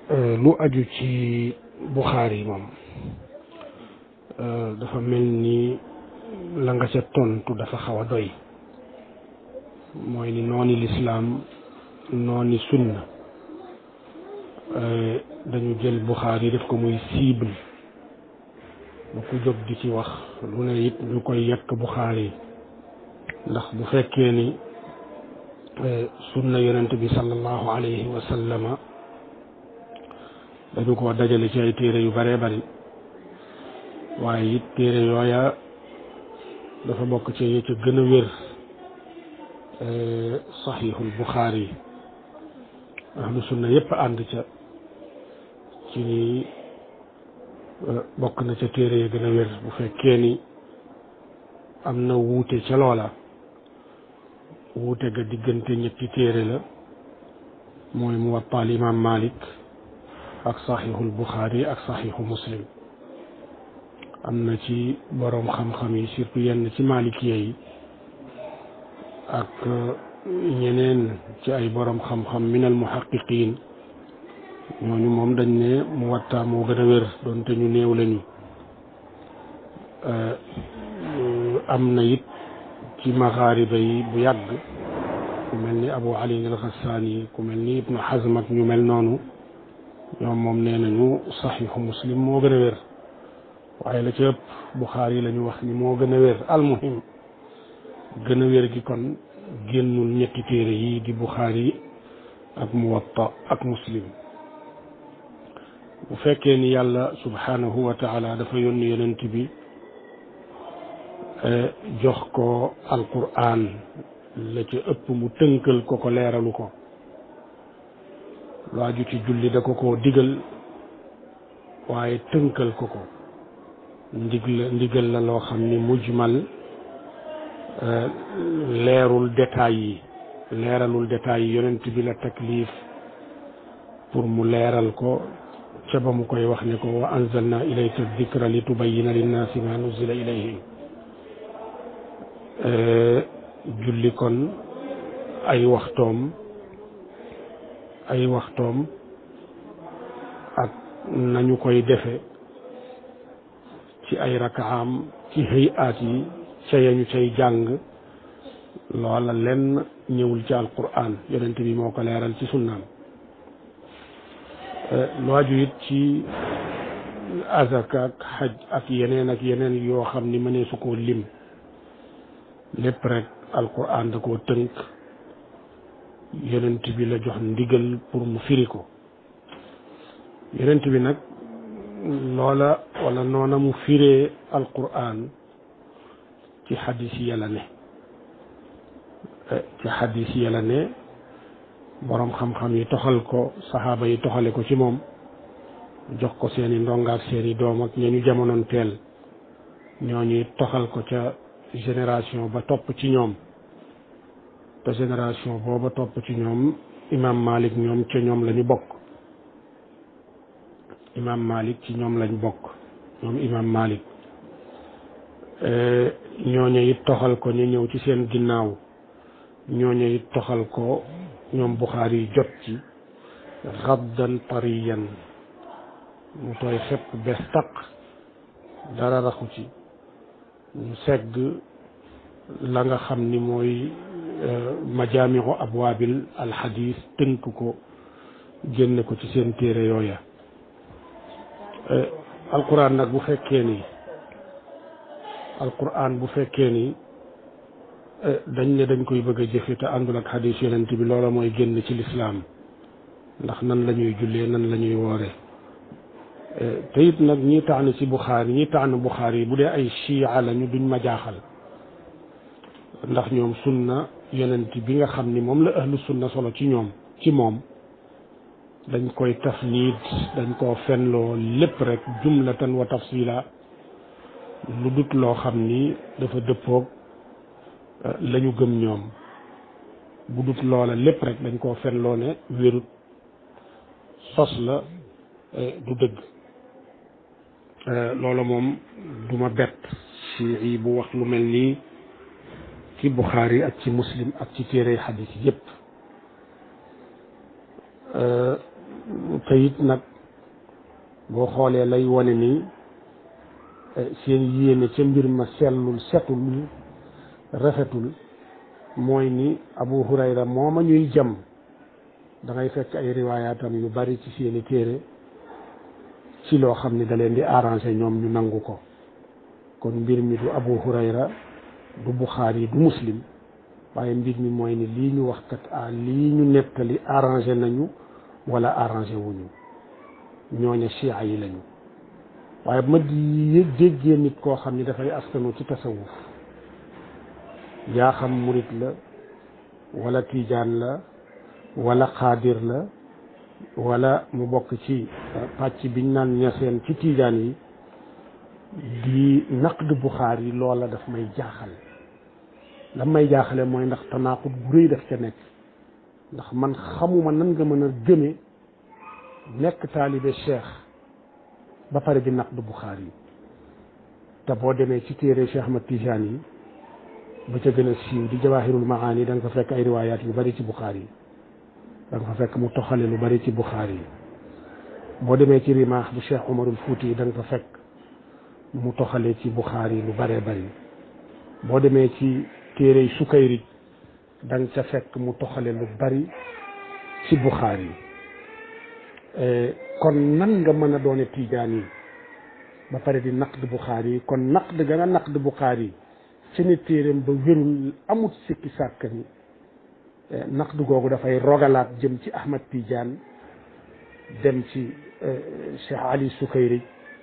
lu aju ci Buxaari moom dafa mel ni la nga ca tontu dafa xaw a doy mooy ni nooni lislaam nooni sunna dañu jël Buxaari def ko muy cible bu ku jóg di ci wax lu ne it ñu koy yekk Buxaari ndax bu fekkee ni sunna yonent bi sallallahu alayhi wa sallama dañu ko dajale ci ay téere yu bare bari waaye it téere yooya dafa bokk ci yi ca gën a wér saxiixul Buxaari ahlu sunna yépp ànd ca ci ni bokk na ca téere ya gën a wér bu fekkee ni am na wuute ca loola wuute ga diggante ñetti téere la mooy muwattaal imaam Malik ak saxiixul Buxaari ak saxiixu Muslim am na ci boroom xam-xam yi surtout yenn ci malikiya yi ak ñeneen ci ay boroom xam-xam minal muhaqiqiin ñooñu moom dañ ne muwatta moo gën a wér doonte ñu néew lañu am na it ci maxaariba yi bu yàgg ku mel ni Abu Ali al-Xassaani ku mel ni Ibnu Hazm ak ñu mel noonu ñoom moom nee nañu saxiixu Muslim moo gën a wér waaye la ci ëpp Buxaari la ñu wax ni moo gën a wér almuhim gën a wér gi kon génnul ñetti téere yi di Buxaari ak Muwatta ak Muslim bu fekkee ni yàlla subhanahu wa taala dafa yónni yonent bi jox ko alquran la ca ëpp mu tënkal ko ko leeralu ko lu aju ci julli da ko ko digal waaye tënkal ko ko ndig la ndigal la loo xam ni mujmal leerul détails yi leeralul détails yi yonent bi la taklif pour mu leeral ko ca ba mu koy wax ne ko wa anzalna ilayka dikra li tubayina linnaasi ma nuzila ilayhim julli kon ay waxtoom ay waxtoom ak nañu koy defe ci ay rakaam ci hayaat yi ca yañu cay jàng loola lenn ñëwul ci alquran yonent bi moo ko leeral ci sunnaam lu aju it ci azaka ak xaj ak yeneen ak yeneen yoo xam ni mënee su koo lim lépp rek alquran da koo tënk yonent bi la jox ndigal pour mu firi ko yonent bi nag loola wala noona mu firee alquran ci xadis yi la ne ci xadis yi la ne boroom xam-xam yi toxal ko saxaaba yi toxale ko ci moom jox ko seeni ndongaak seeni doom ak ña ñu jamonoon teel ñooñuy toxal ko ca génération ba topp ci ñoom te génération booba topp ci ñoom imam Malik ñoom ca ñoom la ñu bokk imam Malik ci ñoom lañ bokk ñoom imam Malik ñooñu it toxal ko ñu ñëw ci seen ginnaaw ñooñu it toxal ko ñoom Buxaari yi jot ci xaddan tariyan mu tooy xepp bes taq dara raxu ci ñu segg la nga xam ni mooy majaamiu abwaabil alxadis tënk ko génne ko ci seen téere yooya alquran nag bu fekkee ni alquran bu fekkee ni dañ ne dañ koy bëgg a jëfe te àndul ak xadis yonent bi loola mooy génn ci lislaam ndax nan la ñuy jullee nan la ñuy woore te it nag ñi tànn ci buxaari ñi tànn buxaari bu dee ay chia lañu duñ ma jaaxal ndax ñoom sunna yonent bi nga xam ni moom la ahlu sunna solo ci ñoom ci moom dañ koy tafniid dañ koo fenloo lépp rek jumlatan wa tafsila lu dut loo xam ni dafa dëppoog la ñu gëm ñoom bu dut loola lépp rek dañ koo fenloo ne wérut sos la du dëgg loola moom du ma bett ci yi bu wax lu mel nii ci Buxaari ak ci muslim ak ci téere xadis yépp te it nag boo xoolee lay wane ni seen yéene ca mbir ma sellul setul rafetul mooy ni Abu Hurayra mooma ñuy jam da ngay fekk ay riwaayaatam yu bari ci seeni téere ci loo xam ni da leen di arrangé ñoom ñu nangu ko kon mbir mi du Abu Hurayra du Buxaari du Muslim waaye mbir mi mooy ni lii ñu wax kat ah lii ñu nettali arrangé nañu wala arrangé wuñu ñooña chia yi lañu waaye bu ma di déggee nit koo xam ni dafay askanu ci tasawuf yaa xam murit la wala tiijaan la wala xaadir la wala mu bokk ci pàcc biñ naan ñaseen ci tiijaan yi di naqd buxaar yi loola daf may jaaxal la may jaaxale mooy ndax tanaaqut bu rëy daf ca nekk ndax man xamuma nan nga mën a gëme nekk taalibe cheikh ba pare di naqd buxaar yi te boo demee ci téere Cheikh Ahmad Tijaan yi ba ca gën a siiw di jawahirul maani da nga fa fekk ay riwaayaat yu bari ci buxaar yi da nga fa fekk mu toxale lu bari ci buxaar yi boo demee ci rimaax bu Cheikh Umarul Fuuti yi da nga fa fekk mu toxale ci buxaar yi lu baree bari boo demee ci téere Sukayrij da nga ca fekk mu toxale lu bari ci buxaar yi kon nan nga mën a doone tiijaan yi ba pare di naqd buxaar yi kon naqd ga nga naqd buxaar yi ci ni téeréem ba wérul amut sikki sàkk ni naqd googu dafay rogalaat jëm ci Ahmad Tidiane dem ci Cheikh Ali Sukayrij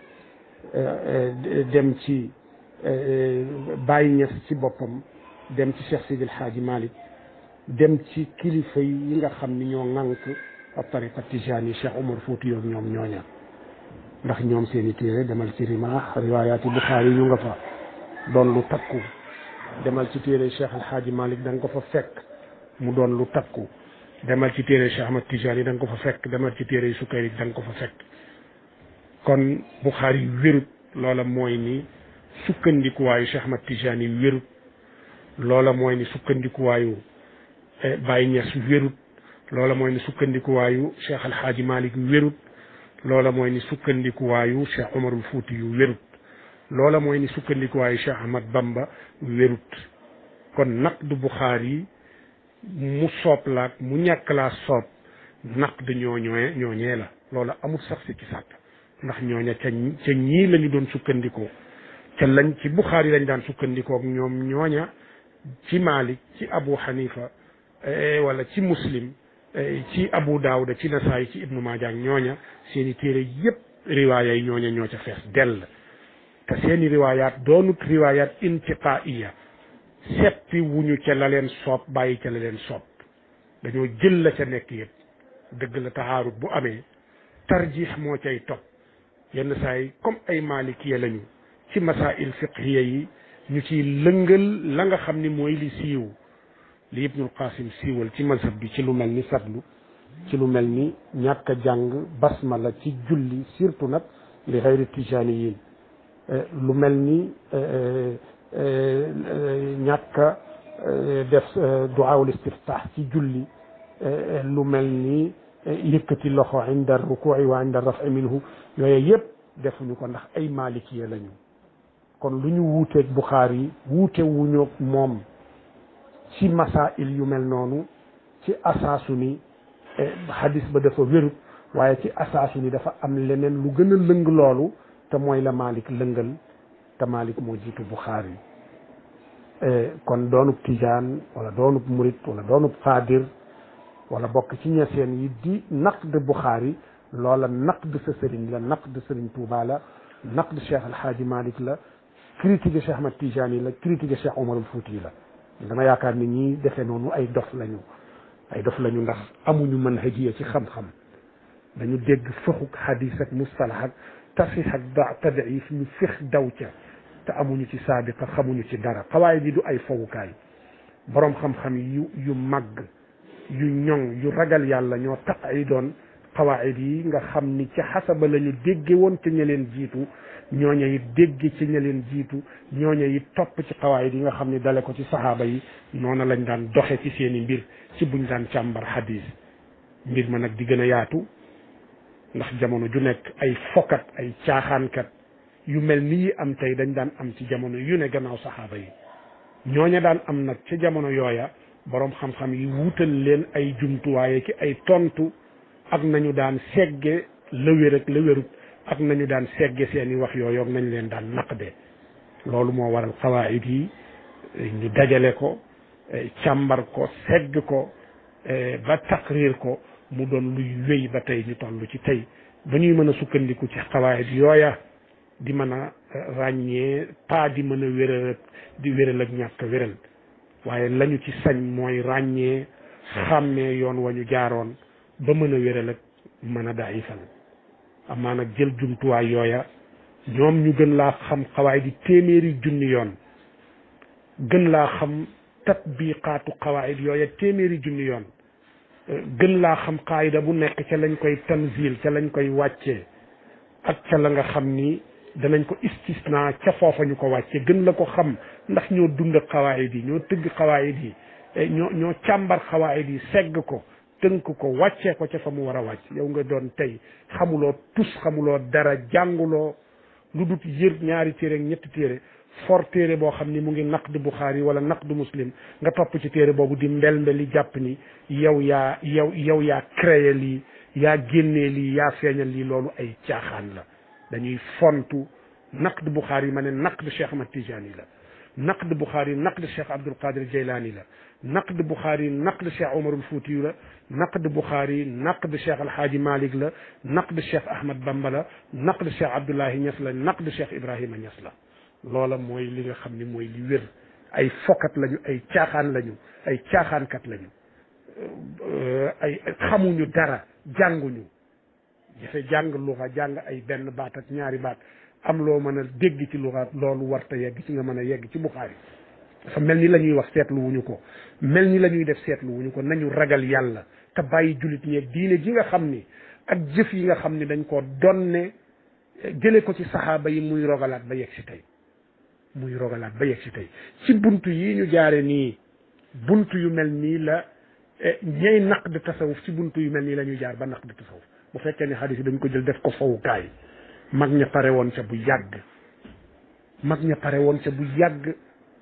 dem ci Baye Niass ci boppam dem ci Cheikh Sidil Hadji Malick dem ci kilifa yi nga xam ni ñoo ŋànk ab tariqa Tijaan yi Cheikh Omar Fouti yoog ñoom ñooña ndax ñoom seen i téere demal ci rimaax riwaayaati Buxaari ñu nga fa doon lu takku demal ci téere Cheikh El Hadji Malick da nga ko fa fekk mu doon lu takku demal ci téere Cheikh Ahmad Tijaan yi da nga ko fa fekk demal ci téere Sukayri da nga ko fa fekk kon Buxaari wérut loola mooy ni sukkandikuwaayu Cheikh Ahmad Tijaan yi wérut loola mooy ni sukkandikuwaayu Baye Niass wérut loola mooy ni sukkandikuwaayu Cheikh El Hadji Malick wérut loola mooy ni sukkandikuwaayu Cheikh Omarul Fuuti yu wérut loola mooy ni sukkandikuwaayu Cheikh Ahmad Bamba wérut kon naqd Buxaari mu soob laak mu ñàkk laa soob naqd ñooñooye ñooñee la loola amul sax si ci sàkk ndax ñooña ca ca ñii la ñu doon sukkandikoo ca lañ ci Buxaari lañ daan sukkandikoo ak ñoom ñooña ci Malik ci Abu Hanifa wala ci Muslim ci Abu Daawuda ci Nasaay ci Ibnu Maaja ak ñooña seeni téere yépp riwaaya yi ñooña ñoo ca fees dell te seeni riwaayaat doonut riwaayaat intiqaiya seppi wuñu ca la leen soob bàyyi ca la leen soob dañoo jël la ca nekk yëpp dëgg la taxaarut bu amee tarjix moo cay topp yenn saa yi comme ay malikiya lañu ci masail fiqhiya yi ñu ciy lëngal la nga xam ni mooy li siiw li ibnul qasim siiwal ci mazhab bi ci lu mel ni satlu ci lu mel ni ñàkk a jàng basmala ci julli surtout nag li xayri tijaniyin lu mel ni ñàkk a def duwaawul istiftaax ci julli lu mel ni yëkkati loxo inda rukuuci wa inda rafi minhu yooyu yëpp defuñu ko ndax ay malikiya lañu kon lu ñu wuuteeg Buxaari yi wuute wuñu moom ci masail yu mel noonu ci asaasu ni hadis ba dafa wérut waaye ci asaasu ni dafa am leneen lu gën a lëng loolu te mooy la Malik lëngal te Malik moo jiitu Buxaari kon doonub tijaan wala doonub murit wala doonub xaadir wala bokk ci ñeseen yi di naqd Buxaari loola naqd sa sëriñ la naqd sëriñ Tuuba la naqd Cheikh Alhaaji Malik la critique Cheikh Ahmad Tijaan yi la critique Cheikh Omarul Fuuti la dama yaakaar ni ñii defee noonu ay dof lañu ay dof lañu ndax amuñu manhajiya ci xam-xam dañu dégg fëxuk hadis ak mustalax ak tasix ak da tadif ñu fex daw ca te amuñu ci saabiqa xamuñu ci dara xawaay bi du ay fowukaay boroom xam-xam yu yu màgg yu ñoŋ yu ragal yàlla ñoo tax ay doon xawaayid yi nga xam ni ca xasaba la ñu dégge woon ca ña leen jiitu ñooña it dégge ci ña leen jiitu ñooña it topp ci xawaayid yi nga xam ni dale ko ci saxaaba yi noona lañ daan doxe ci seeni mbir ci buñ daan càmbar xadis mbir ma nag di gën a yaatu ndax jamono ju nekk ay fokat ay caaxaankat yu mel nii am tey dañ daan am ci jamono yu ne gannaaw saxaaba yi ñooña daan am nag ca jamono yooya boroom xam-xam yi wuutal leen ay jumtuwaaye ki ay tontu ak nañu daan segge la wér ak la wérut ak nañu daan segge seeni wax yooyu ak nañ leen daan naqde loolu moo waral xawaayit yi ñu dajale ko càmbar ko segg ko ba taqrir ko mu doon luy wéy ba tey ñu toll ci tey ba ñuy mën a sukkandiku ci xawaayit yooya di mën a ràññee pas di mën a wéral di wéral ak ñàkk wéral waaye lañu ci sañ mooy ràññee xàmmee yoon wa ñu jaaroon ba mën a wéral ak mën a daayifal amaa nag jël jumtuwaay yooya ñoom ñu gën laa xam xawaay di téeméeri junni yoon gën laa xam tatbiqaatu xawaayid yooya téeméeri junni yoon gën laa xam qaayida bu nekk ca lañ koy tanzil ca lañ koy wàccee ak ca la nga xam ni danañ ko istisna ca foofa ñu ko wàcce gën la ko xam ndax ñoo dund xawaayid yi ñoo tëgg xawaayid yi ñoo ñoo càmbar xawaayid yi segg ko tënk ko wàccee ko ca fa mu war a wàcc yow nga doon tey xamuloo tus xamuloo dara jànguloo lu dut yër ñaari téere ak ñetti téere for téere boo xam ni mu ngi naqd Buxaari wala naqd Muslim nga topp ci téere boobu di mbel mbeli jàpp ni yow yaa yow yow yaa créé lii yaa génnee lii yaa feeñal lii loolu ay caaxaan la dañuy fontu naqd Buxaari ma ne naqd Cheikh Ahmad Tijani la naqd Buxaari naqd Cheikh Abdul Qadir Jeylaani la naqd Buxaari naqd Cheikh Omarul Fuutiyu la naqd Buxaari naqd Cheikh Alhaaji Malik la naqd Cheikh Ahmad Bamba la naqd Cheikh Abdullahi Ñas la naqd Cheikh Ibrahima Ñas la loola mooy li nga xam ni mooy li wér ay fokat lañu ay caaxaan lañu ay caaxaankat lañu ay xamuñu dara jànguñu jafe jàng luxa jàng ay benn baat ak ñaari baat am loo mën a dégg ci luxa loolu warta yegg ci nga mën a yegg ci Buxaari dafa mel ni la ñuy wax seetlu wuñu ko mel ni la ñuy def seetlu wuñu ko nañu ragal yàlla te bàyyi jullit ñeeg diine ji nga xam ni ak jëf yi nga xam ni dañ ko donne jële ko ci saxaaba yi muy rogalaat ba yegg si tey muy rogalaat ba yegg si tey ci buntu yi ñu jaare nii buntu yu mel nii la ñey naqd tasawuf ci buntu yu mel nii la ñuy jaar ba naqd tasawuf bu fekkee ne xadis yi dañ ko jël def ko fowukaay mag ña pare woon ca bu yàgg mag ña pare woon ca bu yàgg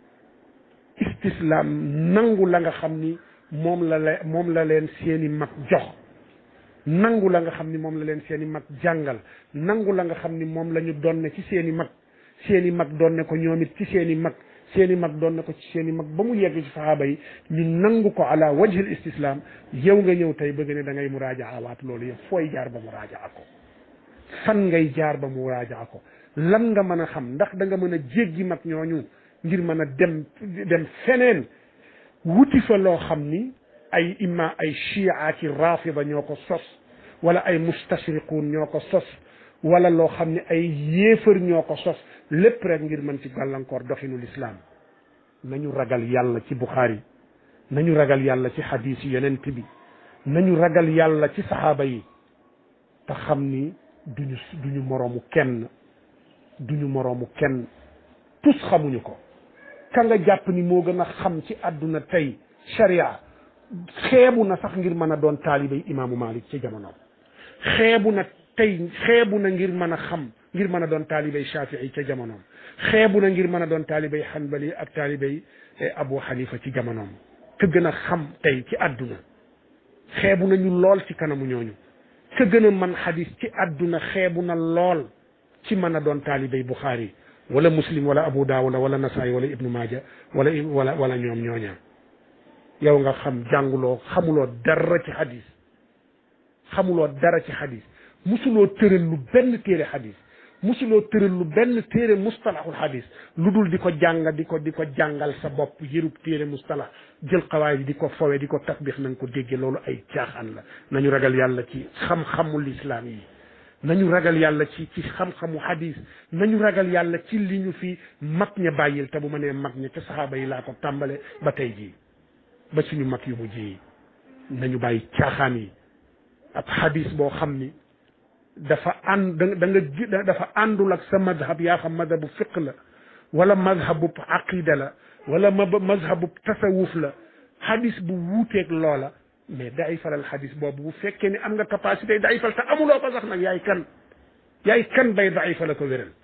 istislaam nangu la nga xam ni moom la la moom la leen seeni mag jox nangu la nga xam ni moom la leen seeni mag jàngal nangu la nga xam ni moom la ñu donne ci seeni mag seeni mag donne ko ñoom it ci seeni mag seeni mag donne ko ci seeni mag ba mu yegg ci saxaaba yi ñu nangu ko ala wajhil istislaam yow nga ñëw tey bëgg ne da ngay muraajaa waat loolu yëpp fooy jaar ba muraajaa ko fan ngay jaar ba muraajaa ko lan nga mën a xam ndax da nga mën a jéggi mag ñooñu ngir mën a dem dem feneen wuti fa loo xam ni ay imma ay chia ci rafida ñoo ko sos wala ay mustashriquun ñoo ko sos wala loo xam ne ay yéefar ñoo ko sos lépp rek ngir mën ci gàllankoor doxinu lislaam nañu ragal yàlla ci buxaari nañu ragal yàlla ci xadiis yi yonent bi nañu ragal yàlla ci saxaaba yi te xam ni duñu duñu moroomu kenn duñu moroomu kenn tus xamuñu ko ka nga jàpp ni moo gën a xam ci àdduna tey sharia xeebu na sax ngir mën a doon taalibay imaamu malik ci jamonoom xeebu na tey xeebu na ngir mën a xam ngir mën a doon taalibay shafii ca jamonoom xeebu na ngir mën a doon taalibay xanbali ak taalibay abu xanifa ci jamonoom ka gën a xam tey ci àdduna xeebu nañu lool ci kanamu ñooñu ka gën a man xadis ci àdduna xeebu na lool ci mën a doon taalibay buxaari wala muslim wala abu daawuda wala nasaay wala ibnu maaja wala wala wala ñoom ñooña yow nga xam jànguloo xamuloo dara ci xadis xamuloo dara ci xadis musuloo tëral lu benn téere xadis musuloo tëral lu benn téere mustalahul xadis lu dul di ko jàng di ko di ko jàngal sa bopp yërub téere mustalah jël xawaay bi di ko fowe di ko tatbix na nga ko dégge loolu ay caaxaan la nañu ragal yàlla ci xam-xamul islaam yi nañu ragal yàlla ci ci xam-xamu xadis nañu ragal yàlla ci li ñu fi mag ña bàyyil te bu ma nee mag ña ca saxaaba yi laa ko tàmbale ba tey jii ba suñu mag yu mujj yi nañu bàyyi caaxaan yi ab xadis boo xam ni dafa ànd da nga dafa àndul ak sa madhab yaa xam madhabu fiq la wala madhabu aqida la wala ma madhabu tasawuf la xadis bu wuuteeg loola mais dayifalal xadis boobu bu fekkee ni am nga capacité dayifal te amuloo ko sax nag yaay kan yaay kan bay dayifal ko wéral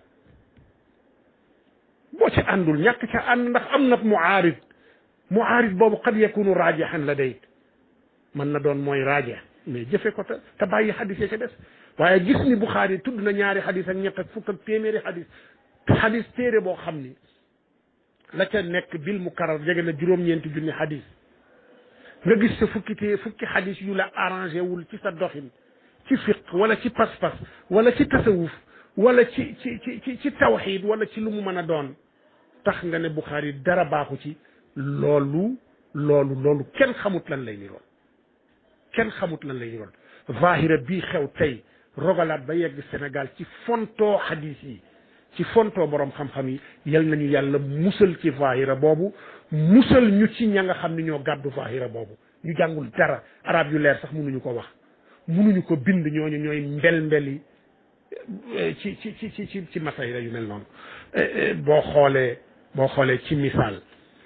boo ci àndul ñàkk ca ànd ndax am na muaarid muaarid boobu qad yakunu raajihan la day mën na doon mooy raaje mais jëfe ko te te bàyyi xadis ya ca des waaye gis ni Buxaari tudd na ñaari xadis ak ñett ak fukk ak téeméeri xadis xadis téere boo xam ni la ca nekk bil mu karar jege na juróom-ñeenti junni xadis nga gis sa fukki tée fukki xadis yu la arrangé wul ci sa doxin ci fiq wala ci pas-pas wala ci tasawuf wala ci ci ci ci ci tawxiid wala ci lu mu mën a doon tax nga ne Buxaari dara baaxu ci loolu loolu loolu kenn xamut lan lay niroon kenn xamut lan lay niroon zahira bii xew tey rogalaat ba yegg Sénégal ci fontoo xadis yi ci fontoo borom xam-xam yi yal nañu yàlla musal ci zahira boobu musal ñu ci ña nga xam ne ñoo gàddu zahira boobu ñu jàngul dara arab yu leer sax mënuñu ko wax mënuñu ko bind ñooñu ñooy mbel mbeli ci ci ci ci ci ci masayra yu mel noonu boo xoolee boo xoolee ci misaal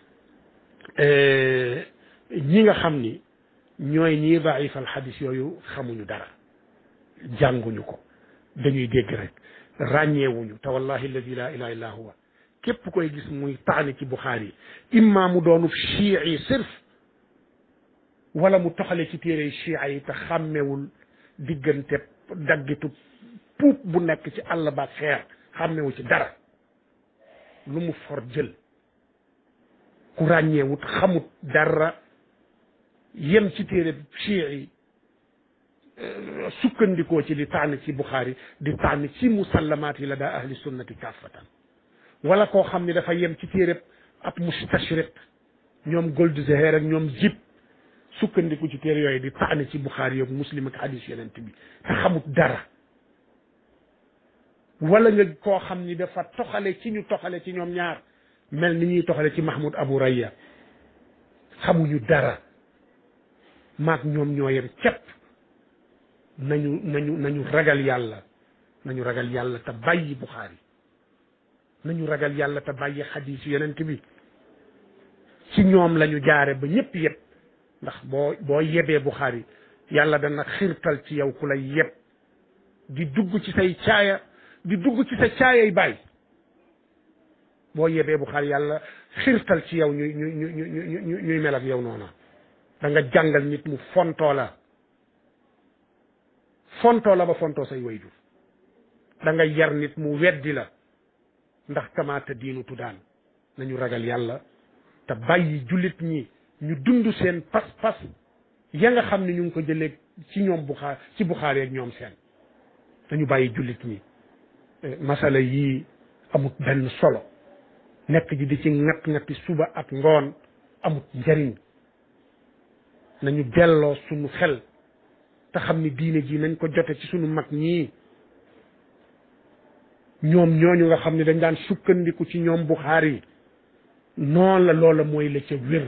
ñi nga xam ni ñooy ñii daifal xadis yooyu xamuñu dara jànguñu ko dañuy dégg rek ràññeewuñu te wallahi alladi la ilaha illa huwa képp koy gis muy taani ci Buxaari imma mu doonu chii yi sirf wala mu toxale ci téere chia yi te xàmmewul diggante daggitu puub bu nekk ci àll ba xeer xàmmewu ci dara lu mu for jël ku ràññeewut xamut dara yem ci téere chia yi sukkandikoo ci di tànn ci Buxaari di tànn ci musallamaat yi la daa ahli sunnati kaffatan wala koo xam ne dafa yem ci téere ab mustashriq ñoom Goldzahir ak ñoom jib sukkandiku ci téere yooyu di tànn ci Buxaari yoog muslim ak hadis yonent bi te xamut dara wala nga koo xam ni dafa toxale ci ñu toxale ci ñoom ñaar mel ni ñuy toxale ci Mahmoud Abu Raya xamuñu dara maag ñoom ñoo yem cepp nañu nañu nañu ragal yàlla nañu ragal yàlla te bàyyi Buxaari nañu ragal yàlla te bàyyi xadiis yonent bi ci ñoom lañu jaare ba ñëpp yëpp ndax boo boo yebee Buxaari yàlla dana xirtal ci yow ku lay yeb di dugg ci say caaya di dugg ci sa caayay bàyyi boo yebee Buxaari yàlla xirtal ci yow ñuy ñuy ñuy ñuy ñuy mel ak yow noonu da nga jàngal nit mu fontoo la fontoo la ba fontoo say wayjur da nga yar nit mu weddi la ndax kamaata diinu tuddaan nañu ragal yàlla te bàyyi jullit ñi ñu dund seen pas-pas ya nga xam ne ñu ngi ko jëlee ci ñoom buxaar ci buxaar ak ñoom seen dañu bàyyi jullit ñi masala yii amut benn solo nekk ji di ci ŋat ŋati suba ak ngoon amut njariñ nañu delloo sunu xel te xam ni diine ji nañ ko jote ci sunu mag ñii ñoom ñooñu nga xam ne dañ daan sukkandiku ci ñoom buxaar yi noonu la loola mooy la ca wér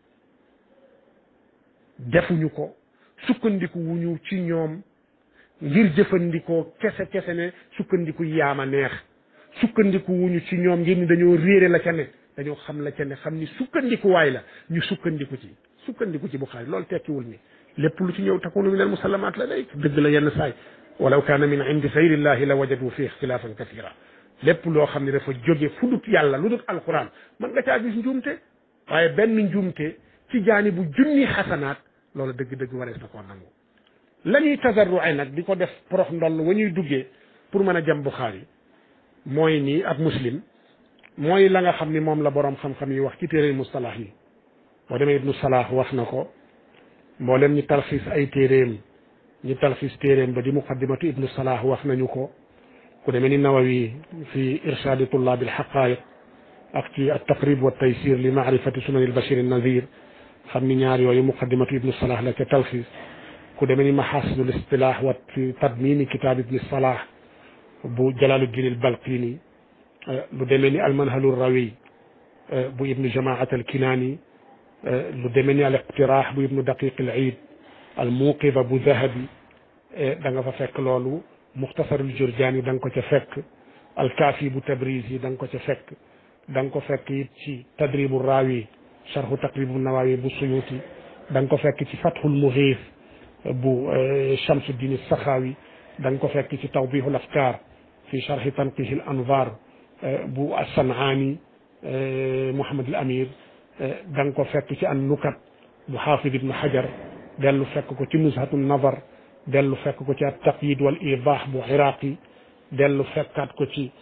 defuñu ko sukkandiku wuñu ci ñoom ngir jëfandikoo kese kese ne sukkandiku yaama neex sukkandiku wuñu ci ñoom ngir ni dañoo réere la ca ne dañoo xam la ca ne xam ni sukkandikuwaay la ñu sukkandiku ci sukkandiku ci Buxaari loolu tekkiwul ni lépp lu ci ñëw takunu min al musallamaat la day dëgg la yenn saay walaw kaana min indi gayrillahi la wajadu fi ixtilaafan kathira lépp loo xam ne dafa jóge fu dut yàlla lu dut alquran mën nga caa gis njuumte waaye benn njuumte ci jaani bu junni xasanaat loolu dëgg-dëgg warees na koo nangu la ñuy tasarrué nag di ko def porox ndoll wa ñuy duggee pour mën a jëm Buxaari mooy nii ak muslim mooy la nga xam ni moom la boroom xam-xam yi wax ci téere mustalax yi boo demee ibnu salaah wax na ko mboolem ñi talxiis ay téeréem ñi talxiis téeréem ba di muqaddimatu ibnu salaah wax nañu ko ku demee ni nawawi fi irshadi tullabi alxaqaiq ak ci at taqrib wa taysir li maarifati sunan albashir annazir xam ni ñaar yooyu muqaddimatu ibnu salaah la ca talxiis ku demee ni maxaasinul istilah wa fi tadmini kitab ibni salah bu jalaluddin albalqini lu demee ni almanhalu rawi bu ibnu jamaat alkinaani lu demee ni al iqtiraax bu ibnu daqiq al iid al muuqiba bu zahabi da nga fa fekk loolu muxtasarul jurjaani da nga ko ca fekk al kaafi bu tabriz yi da nga ko ca fekk da nga ko fekk it ci tadribu raawi sharhu taqribu nawawi bu suyuti da nga ko fekk ci fathul mughith bu Shamsuddin Saxaawi da nga ko fekk ci tawdihul afkar fi sharhi tanqihi al anvar bu As-San'ani Mouhamad al Amir da nga ko fekk ci an nukat bu xaafid ibnu Hajar dellu fekk ko ci nuzhatu nazar dellu fekk ko ci at taqyid wal idah bu iraqi dellu fekkaat ko ci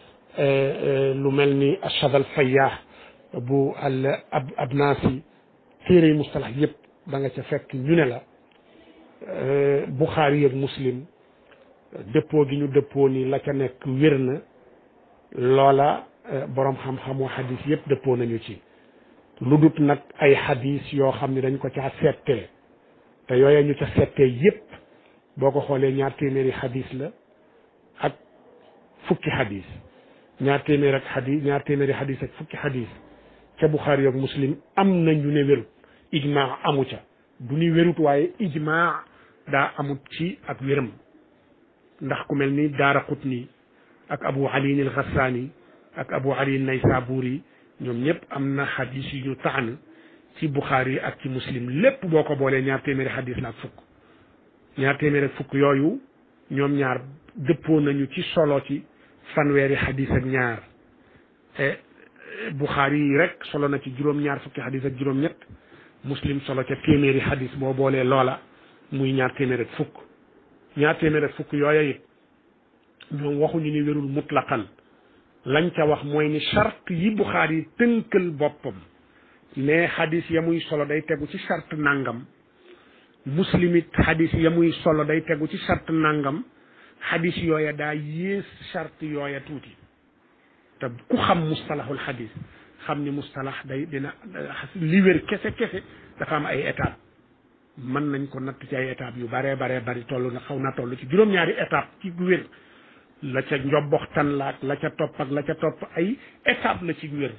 lu mel ni ashad al fayyah bu al ab abnasi téere yi mustalax yëpp da nga ca fekk ñu ne la Buxaari ak Muslim dëppoo gi ñu dëppoo ni la ca nekk wér na loola borom xam-xamu xadis yëpp dëppoo nañu ci lu dut nag ay xadis yoo xam ne dañ ko caa settee te yooya ñu ca settee yëpp boo ko xoolee ñaar téeméeri xadis la ak fukki xadis ñaar téeméer ak xadis ñaar téeméeri xadis ak fukki xadis ca Buxaari ak Muslim am na ñu ne wérut ijmaa amu ca du ni wérut waaye ijmaa daa amut ci ak wéram ndax ku mel ni Daara Qutni ak Abu Ali al Ghassani ak Abu Ali Naysaburi ñoom ñëpp am na xadis yu ñu taan ci Buxaari ak ci Muslim lépp boo ko boolee ñaar téeméeri xadis la ak fukk ñaar téeméeri ak fukk yooyu ñoom ñaar dëppoo nañu ci solo ci fanweeri xadis ak ñaar te Buxaari yi rek solo na ci juróom-ñaar fukki xadis ak juróom-ñett Muslim solo ca téeméeri xadis boo boolee loola muy ñaar téeméer ak fukk ñaar téeméer ak fukk yooya it ñoom waxuñu ni wérul mutlaqan lañ ca wax mooy ni charte yi Buxaari yi tënkal boppam ne xadis ya muy solo day tegu ci charte nangam muslim it xadis ya muy solo day tegu ci charte nangam xadis yooya daa yées charte yooya tuuti te ku xam mustalahul xadis xam ni mustalax day dina li wér kese kese dafa am ay étape mën nañ ko natt ci ay étapes yu baree baree bari toll na xaw na toll ci juróom-ñaari étape ci wér la ca njobboxtan la ak la ca topp ak la ca topp ay étape la ci wér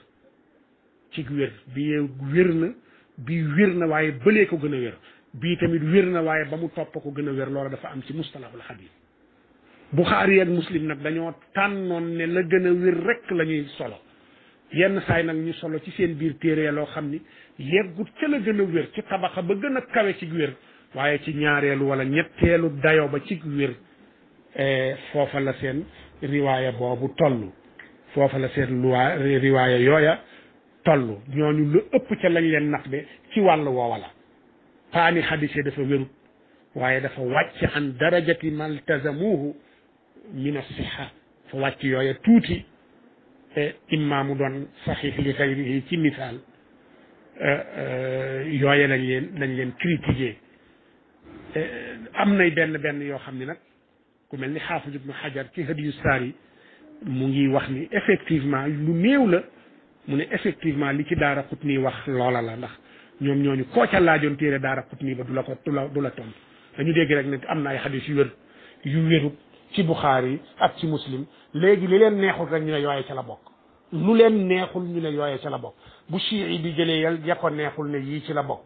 ci wér bii wér na bii wér na waaye bëlee ko gën a wér bii tamit wér na waaye ba mu topp ko gën a wér loola dafa am ci mustalahul xadis Buxaari ak Muslim nag dañoo tànnoon ne la gën a wér rek la ñuy solo yenn saay nag ñu solo ci seen biir téere loo xam ni yeggut ca la gën a wér ci tabaxa ba gën a kawe ci wér waaye ci ñaareelu wala ñetteelu dayo ba ci wér foofa la seen riwaaya boobu toll foofa la seen luwaa riwaaya yooya toll ñooñu lu ëpp ca lañ leen nax de ci wàll woowa la paani xadise dafa wérut waaye dafa wàcc an darajati maltazamuhu min asiha fa wàcc yooya tuuti imma mu doon saxiix li xayrihi ci misaal yooye lañ leen lañ leen critiqué am nay benn benn yoo xam ni nag ku mel ni xaafis ibnu xajar ci hadiyu saari mu ngi wax ni effectivement lu néew la mu ne effectivement li ci daara xut nii wax loola la ndax ñoom ñooñu koo ca laajoon téere daara xut nii ba du la ko du la du la tontu dañu dégg rek ne am na ay xadis yu wér yu wérut ci buxaari ak ci muslim léegi li leen neexul rek ñu ne yooye ca la bokk lu leen neexul ñu ne yooye ca la bokk bu chii bi jëlee yal ya ko neexul ne yii ci la bokk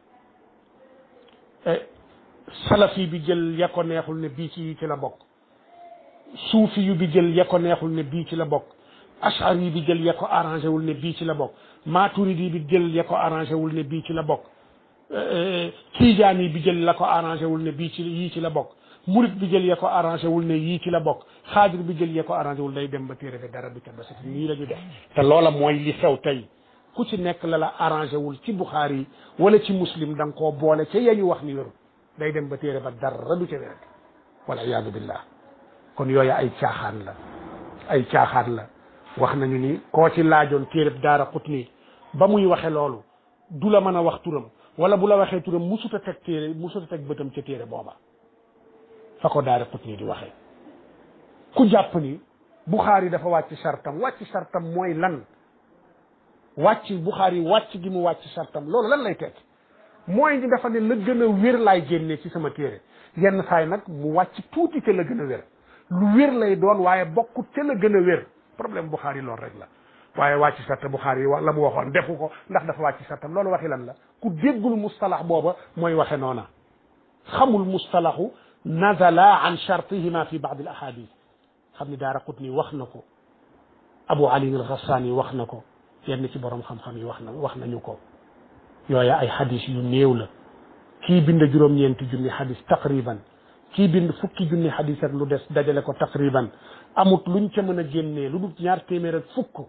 salafi bi jël ya ko neexul ne bii ci yii ci la bokk suufi yu bi jël ya ko neexul ne bii ci la bokk ashari bi jël ya ko arrangé wul ne bii ci la bokk maturidi bi jël ya ko arrangé wul ne bii ci la bokk tijaani bi jël la ko arrangé wul ne bii ci yii ci la bokk murit bi jël ya ko arrangé wul ne yii ci la bokk xaadir bi jël ya ko arrangé wul day dem ba téere bi dara du ca ba si nii la ñu def te loola mooy li xew tey ku ci nekk la la arrangé wul ci buxaari yi wala ci muslim da nga koo boole ca yañu wax ni wéru day dem ba téere ba dara du ca wér wala iyaadu billah kon yooyu ay caaxaan la ay caaxaan la wax nañu ni koo ci laajoon téere daara xut nii ba muy waxe loolu du la mën a wax turam wala bu la waxee turam musuta teg téere musuta teg bëtam ca téere booba fa ko daara xut nii di waxee ku jàpp ni buxaari dafa wàcc sartam wàcc sartam mooy lan wàcc buxaari wàcc gi mu wàcc sartam loolu lan lay teg mooy ni dafa ne la gën a wér laay génne ci sama téere yenn saay nag mu wàcc tuuti ca la gën a wér lu wér lay doon waaye bokkut ca la gën a wér problème buxaari loolu rek la waaye wàcc sarta buxaari yi la mu waxoon defu ko ndax dafa wàcc sartam loolu waxi lan la ku déggul mustalax booba mooy waxe noona xamul mustalaxu nazala an chartihima fi baad al ahadith xam ni daara qutni wax na ko abu ali al ghassani wax na ko yenn ci borom xam-xam yi wax na wax nañu ko yooya ay xadis yu néew la kii bind juróom-ñeenti junni xadis taqriban kii bind fukki junni xadis ak lu des dajale ko taqriban amut luñ ca mën a génnee lu dul ñaar téeméer ak fukk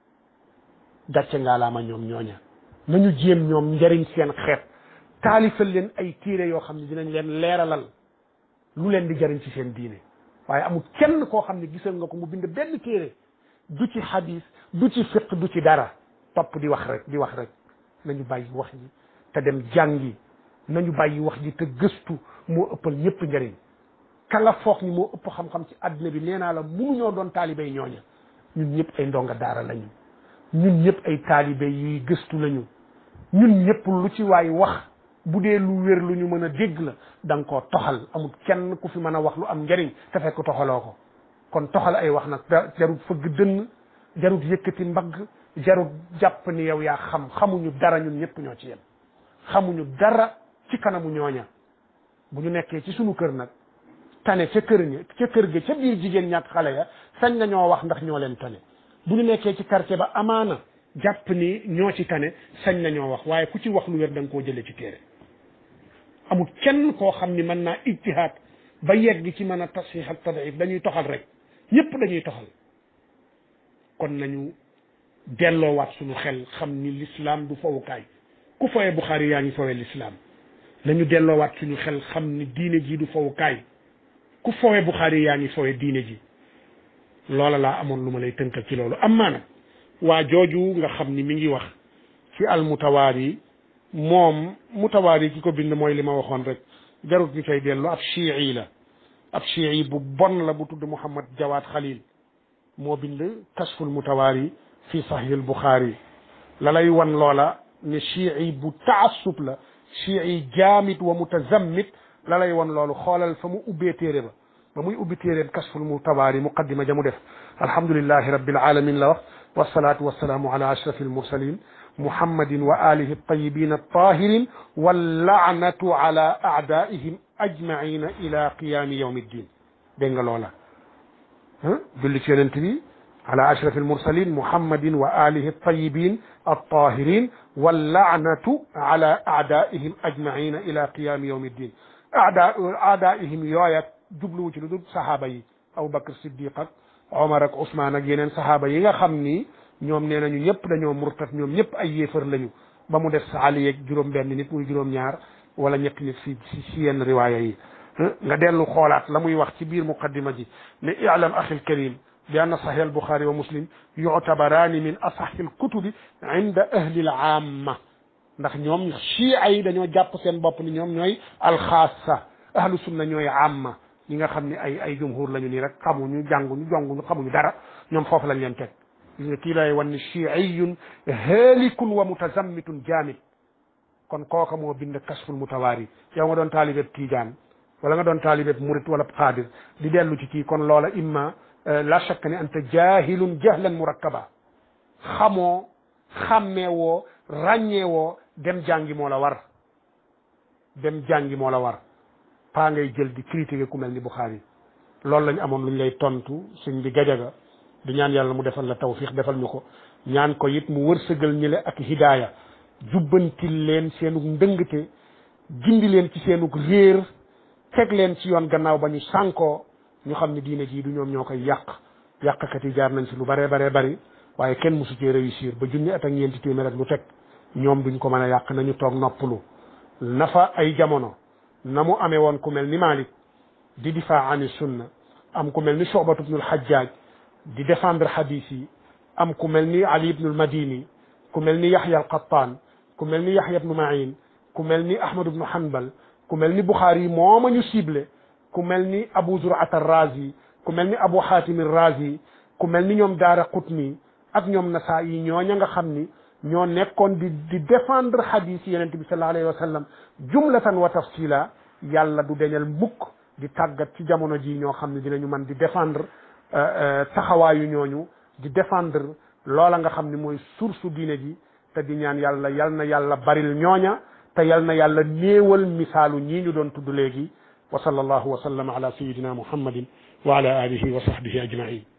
gàcce ngaalaama ñoom ñooña nañu jéem ñoom njariñ seen xeet taalifal leen ay téere yoo xam ne dinañ leen leeralal lu leen di jariñ ci seen diine waaye amul kenn koo xam ne gisal nga ko mu bind benn téere du ci xadis du ci fiq du ci dara topp di wax rek di wax rek nañu bàyyi wax ji te dem jàngi nañu bàyyi wax ji te gëstu moo ëppal ñëpp njëriñ ka nga foog ni moo ëpp xam-xam ci àddina bi nee naa la mënuñoo doon taalibey ñooña ñun ñëpp ay ndonga daara lañu ñun ñëpp ay taalibe yuy gëstu lañu ñun ñëpp lu ci waay wax bu dee lu wér lu ñu mën a dégg la da nga koo toxal amul kenn ku fi mën a wax lu am njëriñ te fekk toxaloo ko kon toxal ay wax nag jarut fëgg dënn jarut yëkkati mbagg jarut jàpp ni yow yaa xam xamuñu dara ñun ñëpp ñoo ci yem xamuñu dara ci kanamu ñooña bu ñu nekkee ci sunu kër nag tane ca kër ña ca kër ga ca biir jigéen ñaak xale ya sañ na ñoo wax ndax ñoo leen tane bu ñu nekkee ci quartier ba amaana jàpp ni ñoo ci tane sañ na ñoo wax waaye ku ci wax lu wér da nga koo jëlee ci téere amul kenn koo xam ni mën naa ijtihaad ba yegg ci mën a tasxiix ak tadif dañuy toxal rek ñëpp dañuy toxal kon nañu delloowaat suñu xel xam ni l'islam du fowukaay ku fowee Buxaari yaa ngi fowee l'islam nañu delloowaat suñu xel xam ni diine ji du fowukaay ku fowee Buxaari yaa ngi fowee diine ji loola laa amoon lu ma lay tënkal ci loolu am maana waa jooju nga xam ni mi ngi wax ci al mutawaari moom mutawaari ki ko bind mooy li ma waxoon rek jarut ñu koy dellu ab chii la ab chii bu bon la bu tudd Muhammad Jawaad Xalil moo bind kasful mutawaari fi sahih al Buxaari la lay wan loola ne chii bu taassub la chii jaamit wa mutazammit la lay wan loolu xoolal fa mu ubbee téere ba ba muy ubbi téeréen kasful mutawaari muqaddima ja mu def alhamdulillahi rabbil alamin la wax wasalaatu wasalaamu ala ashrafil mursalin muhammadin wa alihi altayibin altahirin wallaanatu ala aadaihim ajmaina ila qiyami yawmi ddin dégg nga loola julli ci yonent bi ala ashrafi almursalin muhammadin wa alihi altayibin altahirin wallaanatu ala aadaihim ajmaina ila qiyami yawmi ddin aada aadaihim yooya jubluwu ci lu dul sahaaba yi aboubacar siddiq ak omar ak ousmane ak yeneen sahaaba yi nga xam ni ñoom nee nañu ñëpp dañoo murtat ñoom ñëpp ay yéefar lañu ba mu def sa ali yeeg juróom benn nit muy juróom ñaar wala ñetti nit si si yenn riwaaya yi nga dellu xoolaat la muy wax ci biir muqaddima ji ne i'lam axi alkarim bi anna sahih albuxaari wa muslim yuctabaraani min asaxi alkutubi inda ahli alaama ndax ñoom chia yi dañoo jàpp seen bopp ni ñoom ñooy alxaasa ahlu sunna ñooy amma ñi nga xam ne ay ay jumhur lañu nii rek xamuñu jànguñu jonguñu xamuñu dara ñoom foofu lañ leen teg gis nga kii lay wan ni chiiyun haalikun wa mutazammitun jaamid kon kooka moo bind kasful mutawaari yow nga doon taalibeb tiijaan wala nga doon taalibeb murit wala xaadir di dellu ci kii kon loola imma la shakka ne anta jahilun jahlan murakkaba xamoo xàmmeewoo ràññeewoo dem jàngi moo la war dem jàngi moo la war paa ngay jël di critiquer ku mel ni Bukhari loolu lañ amoon luñ lay tontu suñ bi gajaga di ñaan yàlla mu defal la tawfiq defal ñu ko ñaan ko it mu wërsëgal ñi le ak hidaaya jubbantil leen seenug ndëngte gindi leen ci seenug réer teg leen ci yoon gannaaw ba ñu sànkoo ñu xam ne diine jii du ñoom ñoo koy yàq yàqkat yi jaar nañ si lu baree baree bari waaye kenn mosu cee réussir ba junni at ak ñeenti téeméer ak lu teg ñoom duñ ko mën a yàq nañu toog noppalu nafa ay jamono na mu amee woon ku mel ni Malik di difaa ani sunna am ku mel ni Shu'batu ibnul Hajjaj di défendre hadith yi am ku mel ni Ali ibnul Madini ku mel ni Yahya al-Qattan ku mel ni Yahya ibnu Ma'in ku mel ni Ahmad ibnu Hanbal ku mel ni Bukhari mooma ñu ciblé ku mel ni Abu Zur'at ar-Razi ku mel ni Abu Hatim ar-Razi ku mel ni ñoom Daara Qutni ak ñoom Nasaa'i ñooña nga xam ni ñoo nekkoon di di défendre hadith yi yonente bi sallallahu alayhi wa sallam jumlatan wa tafsila yàlla du deñal mukk di tàggat ci jamono ji ñoo xam ne dinañu mën di défendre taxawaayu ñooñu di défendre loola nga xam ne mooy source diine ji te di ñaan yàlla yal na yàlla baril ñooña te yal na yàlla néewal misaalu ñii ñu doon tudd léegi wa sallallahu wa sallam ala sayidina muhammadin wa ala alihi wa sahbihi ajmain